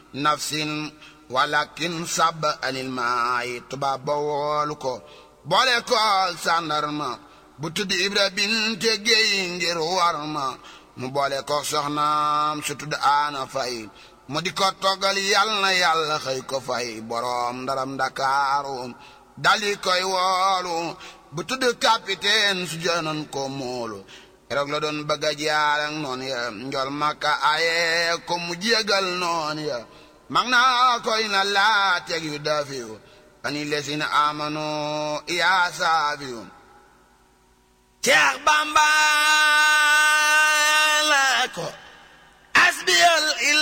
nafsin walakin sab anil maay tubaab ba woolu ko boole ko sàndarma bu tudd ibra binte géey ngir war ma mu boole ko soxnaam su tudd aana fay mu di ko toggal yal na yàlla xëy ko fay boroom ndaram ndakaaru dali koy woolu bu tudd capitaine su jënoon ko moolu keroog la doon bëgg a jaar ak noonu ya njol makka aye ko mu jégal noonu ya mag naa koy na laa teg yu dafiyu ani lesina amanu yaa saafiyu Seex Bamba la ko asbiyal